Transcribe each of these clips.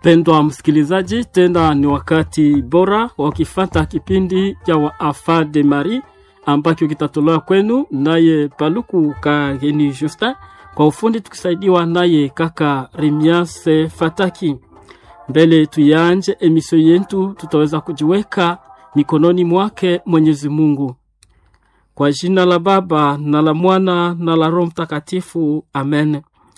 Pendwa msikilizaji, tena ni wakati bora wa kifata kipindi cha Wafa de Marie ambacho kitatolewa kwenu naye Paluku Kageni Justin, kwa ufundi tukisaidiwa naye kaka Remiase Fataki. Mbele tuyanje emisio yetu, tutaweza kujiweka mikononi mwake Mwenyezi Mungu. Kwa jina la Baba na la Mwana na la Roho Mtakatifu, amen.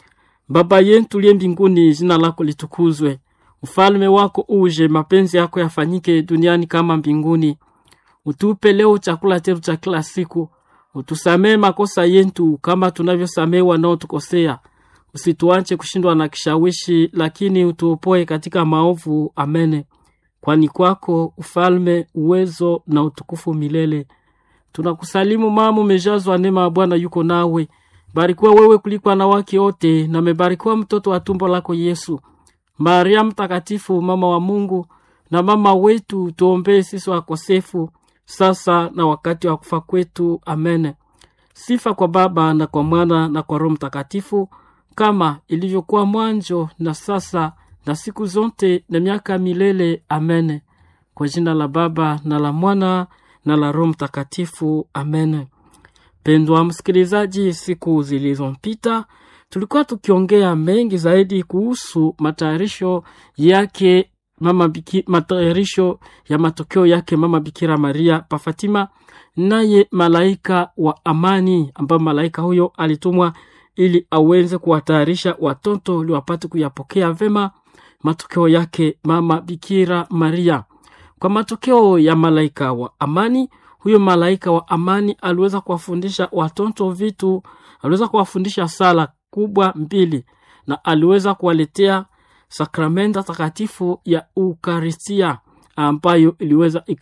Baba yetu liye mbinguni, jina lako litukuzwe, ufalme wako uje, mapenzi yako yafanyike duniani kama mbinguni. Utupe leo chakula chetu cha kila siku, utusamee makosa yetu kama tunavyosamee wanaotukosea, usituache kushindwa na kishawishi, lakini utuopoe katika maovu. Amene. Kwani kwako ufalme, uwezo na utukufu milele. Tunakusalimu mama, umejazwa neema ya Bwana yuko nawe, barikiwa wewe kuliko wanawake wote, na mebarikiwa mtoto wa tumbo lako Yesu. Maria Mtakatifu, mama wa Mungu na mama wetu, tuombee sisi wakosefu, sasa na wakati wa kufa kwetu. Amen. Sifa kwa Baba na kwa Mwana na kwa Roho Mtakatifu, kama ilivyokuwa mwanzo na sasa na siku zote na miaka milele. Amen. Kwa jina la Baba na la Mwana na la Roho Mtakatifu. Amen. Pendwa msikilizaji, siku zilizopita tulikuwa tukiongea mengi zaidi kuhusu matayarisho yake mama biki, matayarisho ya matokeo yake mama Bikira Maria pa Fatima, naye malaika wa amani, ambayo malaika huyo alitumwa ili aweze kuwatayarisha watoto ili wapate kuyapokea vema matokeo yake mama Bikira Maria. Kwa matokeo ya malaika wa amani, huyo malaika wa amani aliweza kuwafundisha watoto vitu, aliweza kuwafundisha sala kubwa mbili, na aliweza kuwaletea sakramenta takatifu ya Ukaristia ambayo iliweza